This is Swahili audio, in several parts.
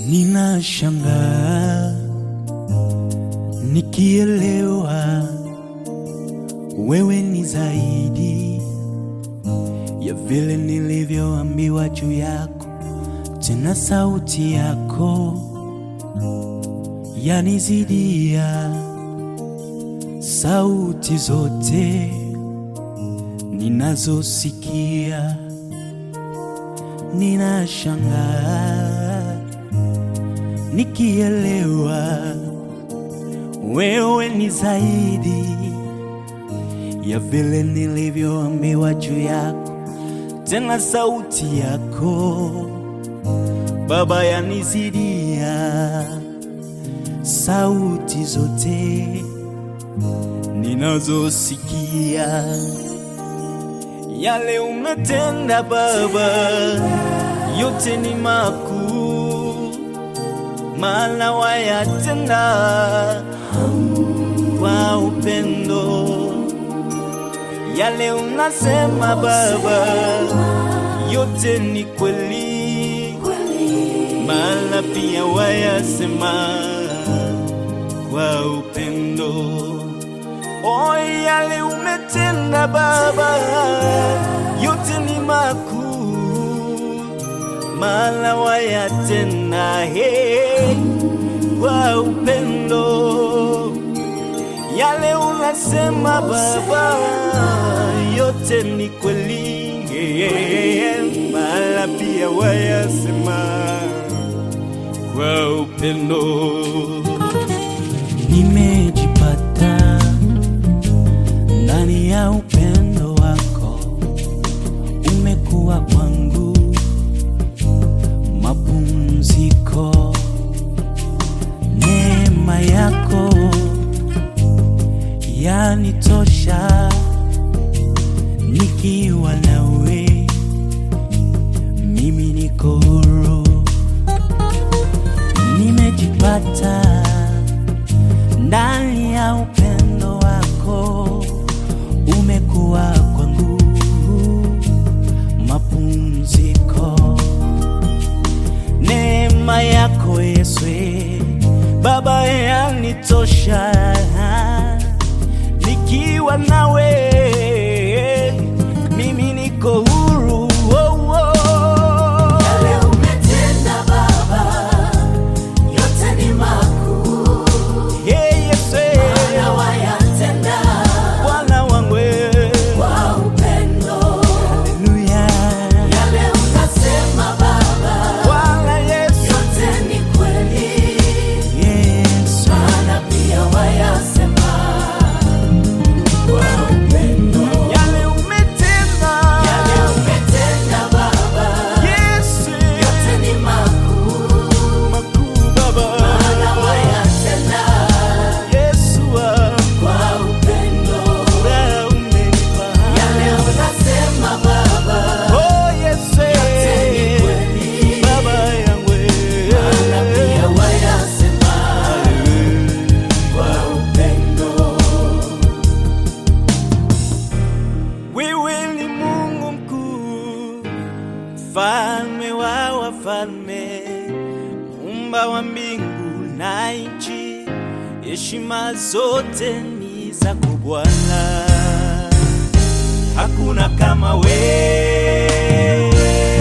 Ninashangaa nikielewa wewe ni zaidi ya vile nilivyoambiwa juu yako, tena sauti yako yanizidia sauti zote ninazosikia. Ninashangaa nikielewa wewe ni zaidi ya vile nilivyoambiwa juu yako, tena sauti yako Baba yanizidia sauti zote ninazosikia. Yale umetenda Baba, yote ni makuu, maana wayatenda kwa upendo. Yale unasema Baba, yote ni kweli, maana pia wayasema kwa upendo. O, yale umetenda Baba, yote ni makuu, maana wayatenda he kwa upendo. Yale unasema Baba, yote ni kweli, maana pia wayasema kwa upendo. Nimejipata ndani ya upendo wako, umekuwa kwangu mapumziko. Neema yako yanitosha, nikiwa nawe mimi niko huru. Nimejipata ndani ya upendo wako, umekuwa kwangu mapumziko. Neema yako Yesu Baba yanitosha, nikiwa nawe mimi niko huru. Oh, oh. Yale umetenda Baba, yote ni makuu, Hey, Yesu na wayatenda Bwana wangu kwa upendo. Haleluya Yale unasema Baba, Bwana Yesu yote ni kweli, Yesu maana pia wayasema kwa upendo. Yale umetenda Yale umetenda Baba, Yesu yote ni makuu, makuu Baba maana wayatenda Yesu wangu kwa upendo. wewe umenipa Yale unasema Baba, Oh Yesu ni kweli, Baba yangu maana pia wayasema kwa upendo. Wewe ni Mungu mkuu, mfalme wa wafalme, muumba wa mbingu na nchi, heshima zote ni zako Bwana, hakuna kama wewe.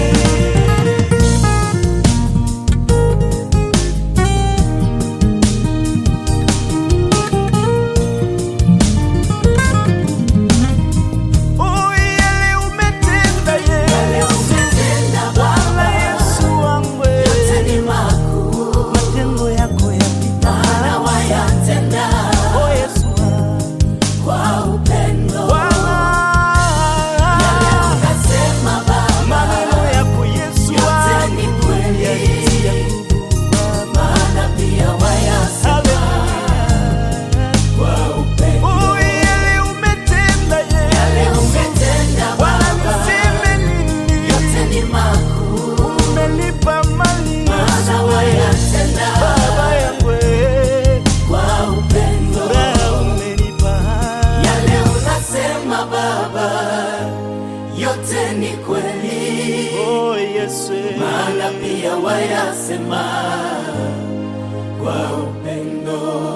Oh, yale umetenda Yale Yesu, umetenda Bwana Baba, Yesu wangu, yote ni makuu, matendo yako yapita. maana wayatenda Oh, Yesu wangu. kwa upendo. Bwana, Yale unasema Yesu, maana pia wayasema kwa upendo.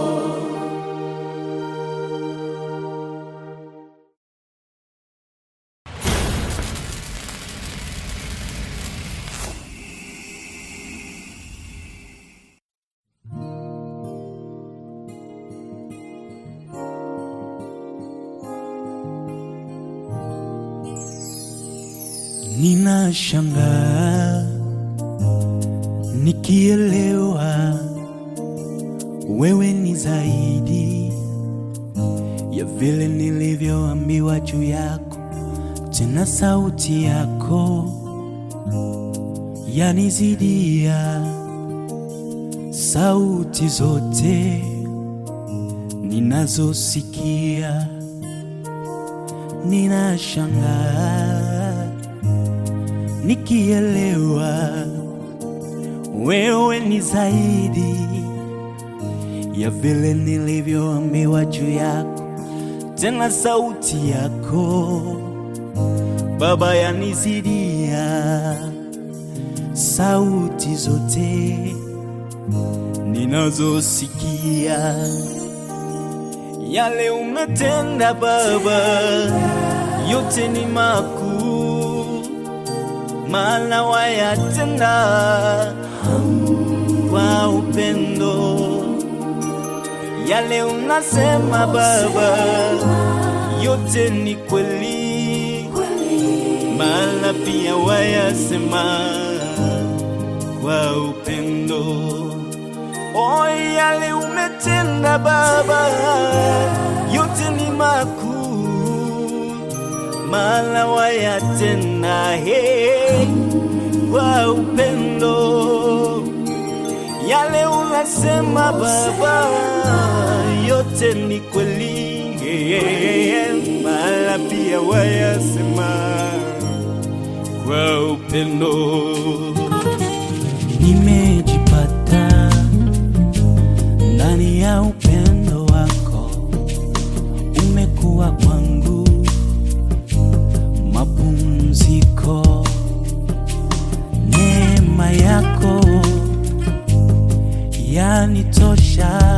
ninashangaa nikielewa wewe ni zaidi ya vile nilivyoambiwa juu yako, tena sauti yako yanizidia sauti zote ninazosikia. Ninashangaa nikielewa wewe ni zaidi ya vile nilivyoambiwa juu yako, tena sauti yako Baba yanizidia sauti zote ninazosikia. Yale umetenda Baba, yote ni makuu, maana wayatenda kwa upendo. Yale unasema Baba, yote ni kweli, maana pia wayasema kwa upendo. O, yale umetenda Baba, yote ni makuu, maana wayatenda he kwa upendo. Yale unasema Baba, yote ni kweli, maana pia wayasema kwa upendo. Nimejipata ndani ya upendo wako, umekuwa kwangu mapumziko. Neema yako yanitosha,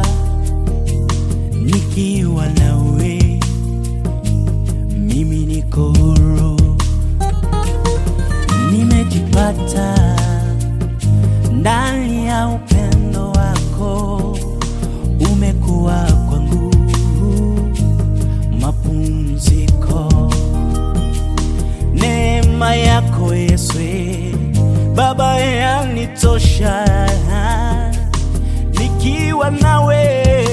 nikiwa nawe mimi niko huru. Nimejipata ndani ya upendo wako, umekuwa kwangu mapumziko. Neema yako Yesu Baba yanitosha, nikiwa nawe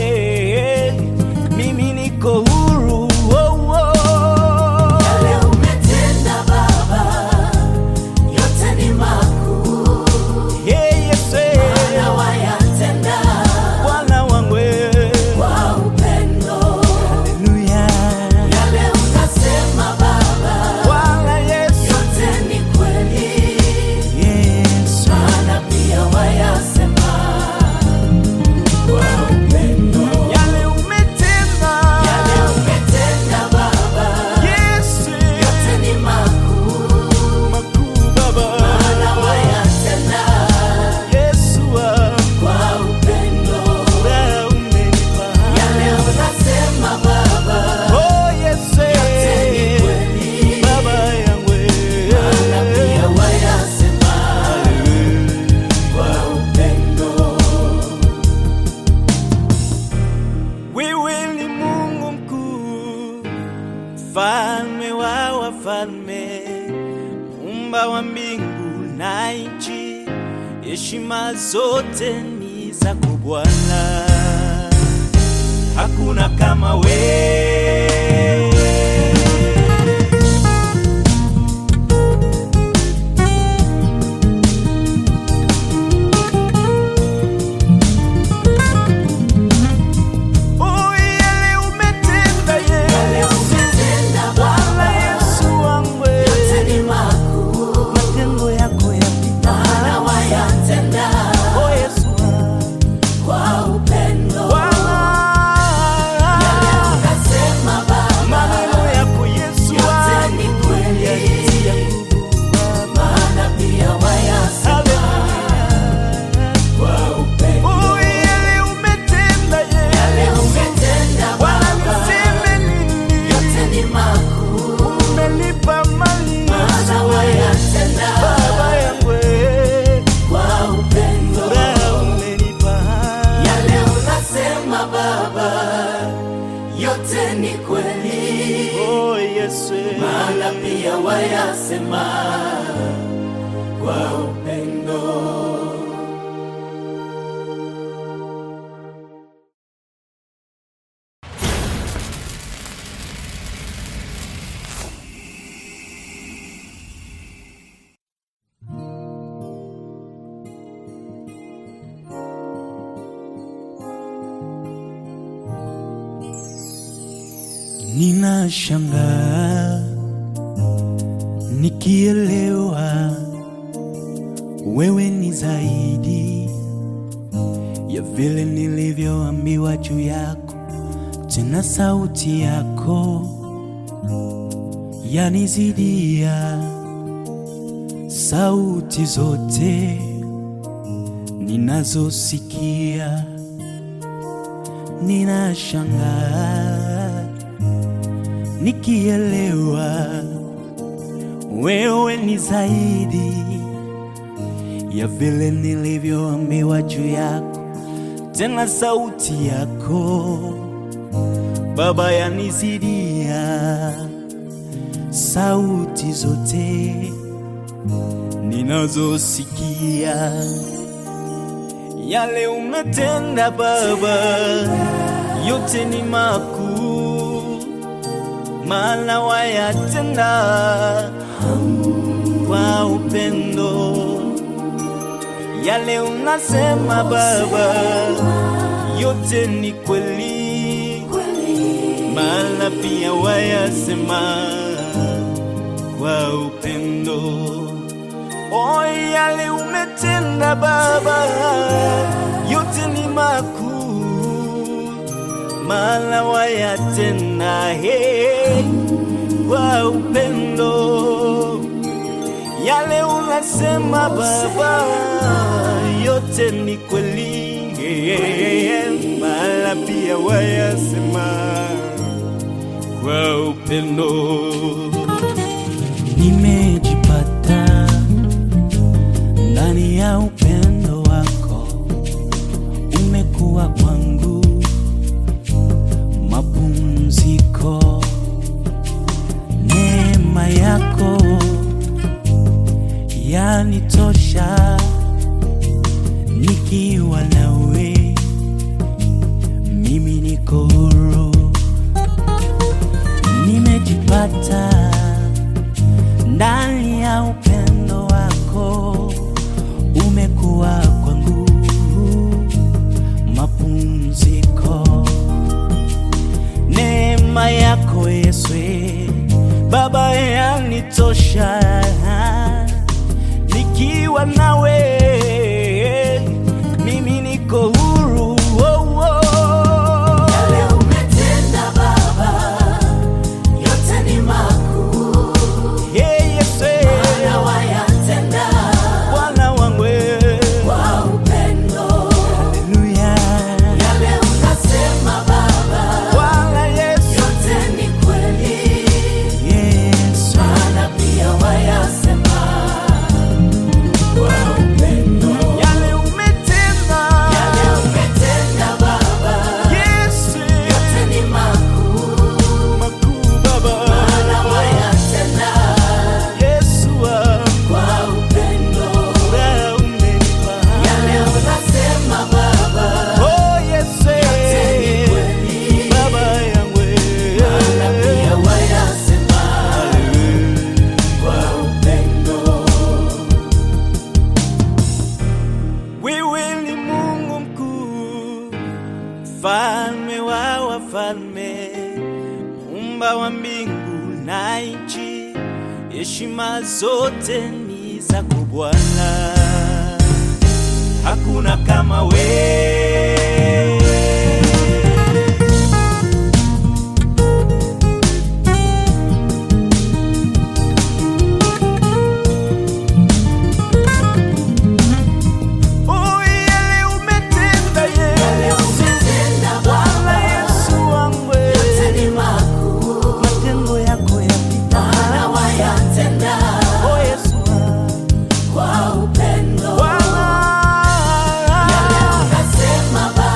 mimi niko huru. Oh, oh. Yale umetenda Baba, yote ni makuu, Hey, Yesu maana wayatenda Bwana wangu kwa upendo. Haleluya Yale unasema Baba, Bwana Yesu yote ni kweli, Yesu maana pia wayasema kwa upendo. yale umetenda Yale umetenda Baba, Yesu yote ni makuu, makuu Baba maana wayatenda Yesu wangu kwa upendo. wewe umenipa Yale unasema Baba, Oh Yesu ni kweli, Baba yangu maana pia wayasema kwa upendo. Wewe ni Mungu mkuu, mfalme wa wafalme, muumba wa mbingu na nchi, heshima zote ni zako Bwana, hakuna kama wewe. Oh, yale umetenda Yale Yesu, umetenda Bwana Baba, Yesu wangu, yote ni makuu, matendo yako yapita. maana wayatenda Oh, Yesu wangu. kwa upendo. Bwana, Yale yote ni kweli, Oh Yesu, maana pia wayasema kwa upendo. ninashangaa nikielewa wewe ni zaidi ya vile nilivyoambiwa juu yako, tena sauti yako yanizidia sauti zote ninazosikia. Ninashangaa nikielewa wewe ni zaidi ya vile nilivyoambiwa juu yako, tena sauti yako Baba yanizidia sauti zote ninazosikia. Yale umetenda Baba, yote ni makuu, maana wayatenda kwa upendo. Yale unasema Baba, yote ni kweli, maana pia wayasema kwa upendo. O, yale umetenda Baba, yote ni makuu, maana wayatenda he kwa upendo. Yale unasema Baba, yote ni kweli, maana pia wayasema kwa upendo. Nimejipata ndani ya upendo wako, umekuwa kwangu mapumziko. Neema yako yanitosha, nikiwa nawe mimi niko huru. Nimejipata ndani ya upendo wako, umekuwa kwangu mapumziko. Neema yako Yesu Baba yanitosha, nikiwa nawe mimi niko huru. Oh, oh. Yale umetenda Baba, yote ni makuu, Hey, Yesu maana wayatenda Bwana wangu kwa upendo. Haleluya Yale unasema Baba, Bwana Yesu yote ni kweli, Yesu maana pia wayasema kwa upendo. yale umetenda Yale umetenda Baba, Yesu yote ni makuu, makuu Baba maana wayatenda Yesu wangu kwa upendo. wewe umenipa Yale unasema Baba, Oh Yesu yote ni kweli, Baba yangu maana pia wayasema kwa upendo. Wewe ni Mungu mkuu, mfalme wa wafalme, muumba wa mbingu na nchi, heshima zote ni zako Bwana, hakuna kama wewe. Oh, yale umetenda Yale Yesu, umetenda Bwana Baba, Yesu wangu, yote ni makuu, matendo yako yapita. maana wayatenda Oh, Yesu wangu. kwa upendo. Bwana, Yale unasema Baba,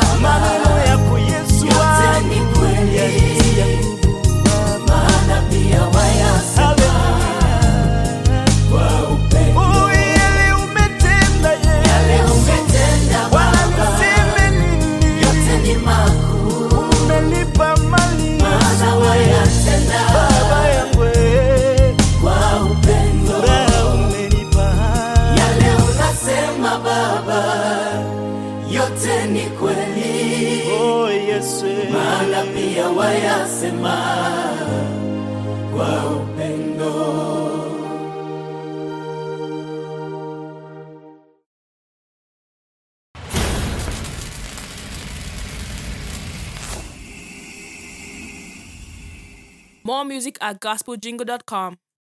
nasema kwa upendo. More music at gospeljingle.com.